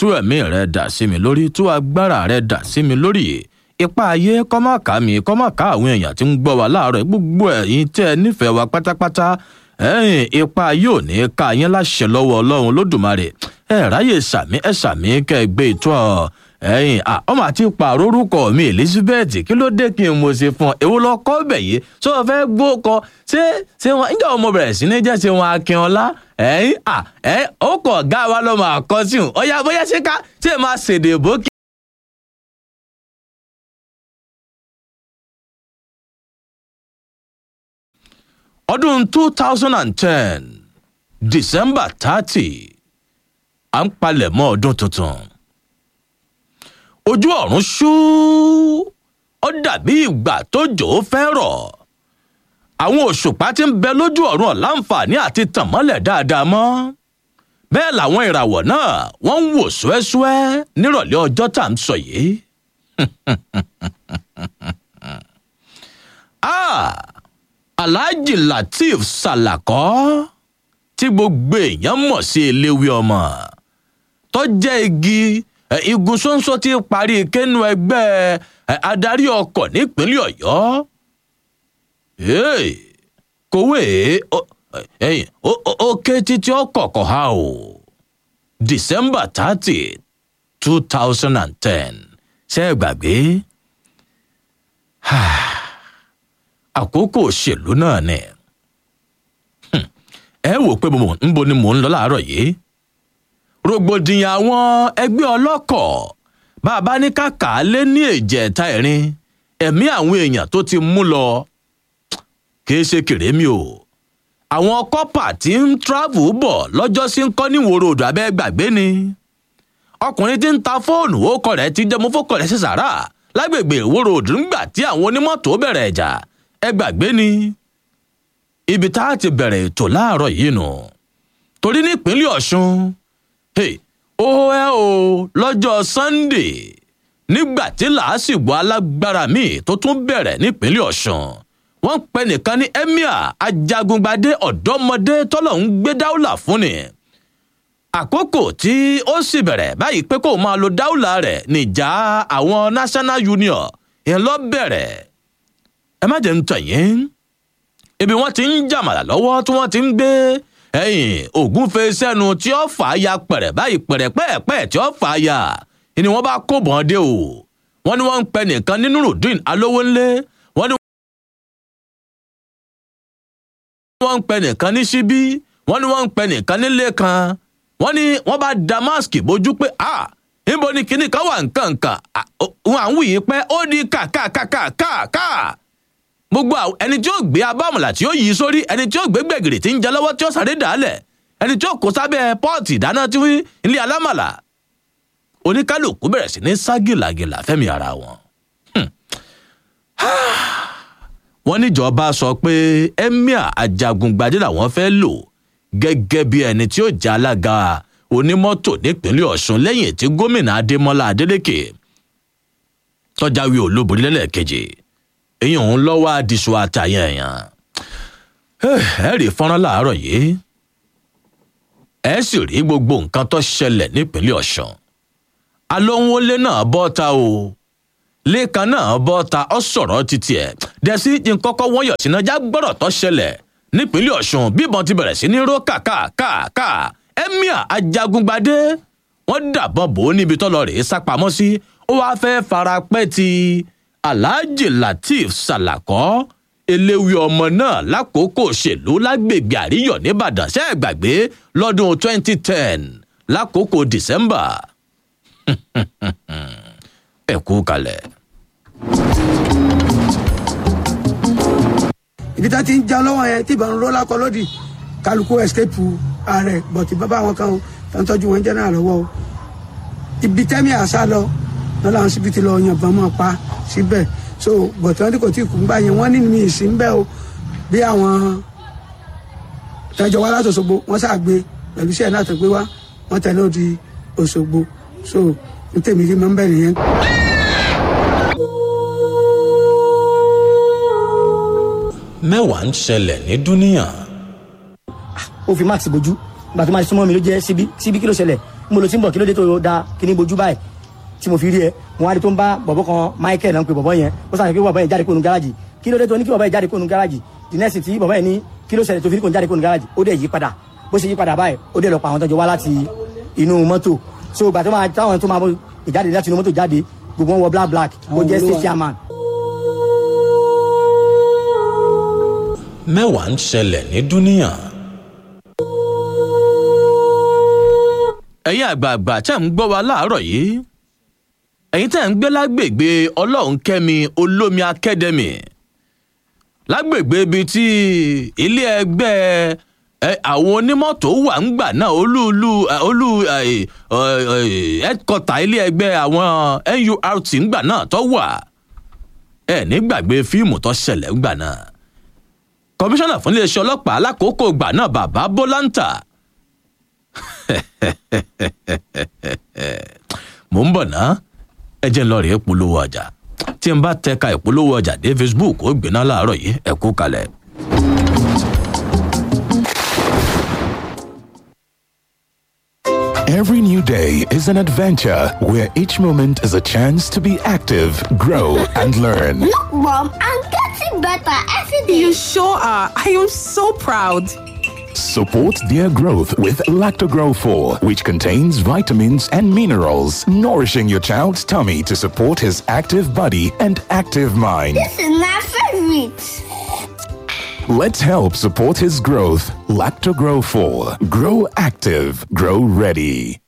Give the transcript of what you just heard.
tú ẹ̀mí rẹ dà sí mi lórí tú agbára rẹ dà sí mi lórí ipa ayé kọ́mọ̀ká mi kọ́mọ̀ká àwọn èèyàn tí ń gbọ́ wa láàárọ̀ gbogbo ẹ̀yin tẹ́ ẹ nífẹ̀ẹ́ wa pátápátá ẹ̀yìn ipa ayé ò ní ká yín láṣẹ lọ́wọ́ ọlọ́run lódùmarè ẹ ráyè sàmí ẹ sàmí kẹ́ ẹ gbé ìtọ́ ẹ̀yìn ọmọ àti pààrọ̀ orúkọ mi elizabeth kí ló dé kí n mo ṣe fún ọ èwo lọ kọ́ bẹ̀ yìí tó o fẹ́ gbó kọ ṣé ṣé wọn níjọ́ ọmọ bẹ̀rẹ̀ sí ní jẹ́ ṣe wọn akínọlá ẹ̀yìn à ẹ̀ ó kọ̀ ọ̀gá wa lọ́mọ àkọ́síhùn ọ̀yà bóyá ṣé ká ṣé máa ṣèdè bókì. ọdún two thousand and ten december thirty à ń palẹ̀ mọ́ ọdún tuntun ojú ọ̀run ṣú ó dàbí ìgbà tó jò ó fẹ́ rọ̀ àwọn òṣùpá tí ń bẹ lójú ọ̀run ọ̀láǹfààní àti tàn mọ́lẹ̀ dáadáa mọ́ bẹ́ẹ̀ làwọn ìràwọ̀ náà wọ́n ń wò ṣúẹ́ṣúẹ́ nírọ̀lẹ́ ọjọ́ tá à ń sọ yìí. ah alhaji lateef salakọ tí gbogbo èèyàn mọ̀ sí eléwé ọmọ tó jẹ́ igi igun ṣóńṣó tí parí kẹ́nu ẹgbẹ́ adarí ọkọ̀ nípínlẹ̀ ọ̀yọ́ kòwé ó ké títí ọkọ̀ kọ̀ ha o december thirty two thousand and ten ṣe é gbàgbé àkókò òṣèlú náà ni ẹ wò pé nbo ni mò ń lọ láàárọ̀ yìí rògbòdìyàn àwọn ẹgbẹ́ ọlọ́kọ̀ bàbá ní kàkà lé ní èjẹ̀ta ẹ̀rin ẹ̀mí àwọn èèyàn tó ti mú lọ kìí ṣe kèrémì o àwọn kọ́pà tí ń travel bọ̀ lọ́jọ́ sí ń kọ́ níwòrò odò abẹ́ gbàgbé ni ọkùnrin tí ń ta fóònù ó kọ rẹ̀ ti jẹmú fókọ rẹ̀ sí sàrà lágbègbè ìwòrò odò ńgbà tí àwọn onímọ́tò bẹ̀rẹ̀ ẹ̀jà ẹ gbàgbé ni ibi tá a ti bẹ̀rẹ̀ ètò láàárọ̀ yìí nù torí nípínlẹ̀ ọ̀ṣun ó ẹ o lọ́jọ́ sunday nígbà tí làásìgbò alágbára míì tó tún bẹ̀rẹ̀ nípínlẹ̀ ọ̀ṣun wọ́n ń pẹ́ nìkan ní emir ajagungbadé ọ̀dọ́mọdé tọ́lọ̀ ń gbé dáúlà fún ni àkókò tí ó sì bẹ̀rẹ̀ báyìí pé kó máa lo dáúlà rẹ̀ níjà àwọn national union ìyẹn lọ bẹ̀rẹ̀ ẹ má jẹ́ ń tàn yín ibi wọ́n ti ń jàmàlà lọ́wọ́ tí wọ́n ti ń gbé ẹ̀yìn ògúnfe sẹ́nu tí ó fà á ya pẹ̀rẹ̀ báyìí pẹ̀rẹ̀ pẹ́ẹ̀pẹ́ tí ó fà á ya ni wọ́n bá kó bọ́n dé o wọ́n ní wọ́n ń pẹ́ nìkan ní nurudeen alówónlé wọ́n ní wọ́n ń pẹ́ nìkan ní síbí wọ́n ní wọ́n ń pẹ́ nìkan nílé kan wọ́n ní wọ́n bá damask bójú pé ah níbo ni kinní kan wà nǹkan nǹkan wọn à ń wuyì pé ó di kàkàkàkàkà gbogbo ẹni tí ó gbé abámọ̀là tí ó yí sórí ẹni tí ó gbé gbẹ̀gìrì tí ń jẹ lọ́wọ́ tí ó sáré dàálẹ̀ ẹni tí ó kó sábẹ́ pọ́ọ̀tì ìdáná tí ilé alámàlà oníkálukú bẹ̀rẹ̀ sí ní ságìlàgìlà fẹ́mi ara wọn. wọ́n níjọba sọ pé emir ajagungbadé làwọn fẹ́ lò gẹ́gẹ́ bí ẹni tí ó jẹ́ alága onímọ́tò nípínlẹ̀ ọ̀ṣun lẹ́yìn tí gómìnà adémọlá adélèké tọ́jáwé olóborí lẹ́lẹ́kejì èyí òun lọ́wọ́ àdìsú àtàyàn èèyàn ẹ rí fọ́nrán láàárọ̀ yìí ẹ sì rí gbogbo nǹkan tó ṣẹlẹ̀ nípínlẹ̀ ọ̀ṣun alóhùnwọlé náà bọ́ ta o lẹ́ẹ̀kan náà bọ́ ta ọ sọ̀rọ̀ títí ẹ̀ dẹ́sí nkọ́kọ́ wọ́n yọ̀ sínájà gbọ́dọ̀ tó ṣẹlẹ̀ nípínlẹ̀ ọ̀ṣun bíbọn ti bẹ̀rẹ̀ sí ní ró kàkàkàkà emir ajagungbadé wọ́n dàbọ̀ bò ó níbi tọ́lọ rèé sápamọ́ sí ó wáá fẹ́ fara pẹ́ ti alhaji lateef salakọ eléwé ọmọ náà lákòókò òṣèlú lágbègbè àríyọ nìbàdàn ṣe é gbàgbé lọ́dún 2010 lákòókò december ẹ kú kalẹ̀. ibi tá ti ń já lọ́wọ́ yẹn tí ìbọn ń ró lákọ lódì kálukú escape ààrẹ bọ̀tì bàbá àwọn kan tó ń tọ́jú wọn jẹ́ náà lọ́wọ́ o ibi tẹ́mi àṣà lọ lọ́la àwọn síbi ti lọ yànbọn mọ́ pa síbẹ̀ so bọ̀tì wọn tí kò tí ì kú ń gbà yẹn wọ́n ní mi ìsìn ń bẹ́ o bí àwọn tẹjọ wá láti Òṣogbo wọ́n ṣàgbé pẹ̀lú iṣẹ́ náà tó gbé wá wọ́n tẹ̀lé òdi Òṣogbo so n tèmi rí mọ́ ń bẹ̀ nìyẹn. mẹ́wàá ń ṣẹlẹ̀ ní dúníyàn. ó fi max bojú ìgbà tó máa súnmọ́ mi ló jẹ́ síbí síbí kí ló ṣẹlẹ̀ mo lọ sí ń bọ̀ kí ló dé tó da kí ní bojú báyìí tí mo fi rí ẹ mo wá rí tó ń bá bọ̀bọ̀ kan michael náà ń pe bọ̀bọ̀ yẹn ó sàn pé bọ̀bọ̀ yẹn jáde kó nu gáràjì kí ló dé tó ní kí bọ̀bọ̀ yẹn jáde kó nu gáràjì the next tí bọ̀bọ̀ yẹn ní kí ló ṣẹlẹ̀ tó fi rí kó nu jáde kó nu gáràjì ó dẹ̀ yí padà bó ṣe yí padà báyìí ó dẹ̀ lọ pa àwọn tó jọ wá láti inú mọ́tò so ìgbà tó máa táwọn tó máa bọ ìjáde láti inú mọ́tò jáde gbogbo wọn wọ black black ó jẹ́ state chairman mẹ́wàá ń ṣẹlẹ̀ ní dúníyàn. ẹ̀yin àgbààgbà tẹ́ ń gbọ́ wa láàárọ̀ yìí ẹ̀yin tẹ́ ń gbé lágbègbè ọlọ́run kẹ́mi olómi akẹ́dẹ́mì lágbègbè ibi tí ilé ẹgbẹ́ ẹ, àwọn onímọ́tò wà ń gbà náà olúùlú ẹ, olú ẹ, ẹ, ẹ, headquarter ilé ẹgbẹ́ àwọn nurt ń gbà náà tó wà ẹ ní gbàgbé fíìmù tó ṣẹlẹ̀ ń gbà náà kọmíṣánná fún iléeṣẹ́ ọlọ́pàá alákòókò ìgbà náà bàbá bólàǹtà mò ń bọ̀ ná ẹ jẹ́ ń lọ rèé polówó ọjà tí n bá tẹ̀ka ìpolówó ọjà dé facebook ó gbéná láàárọ̀ yìí ẹ kú kalẹ̀. Every new day is an adventure where each moment is a chance to be active, grow, and learn. Look, Mom, I'm getting better every day. You sure are. I am so proud. Support their growth with Lactogrow 4, which contains vitamins and minerals, nourishing your child's tummy to support his active body and active mind. This is my favorite. Let's help support his growth. Lactogrow 4. Grow active, grow ready.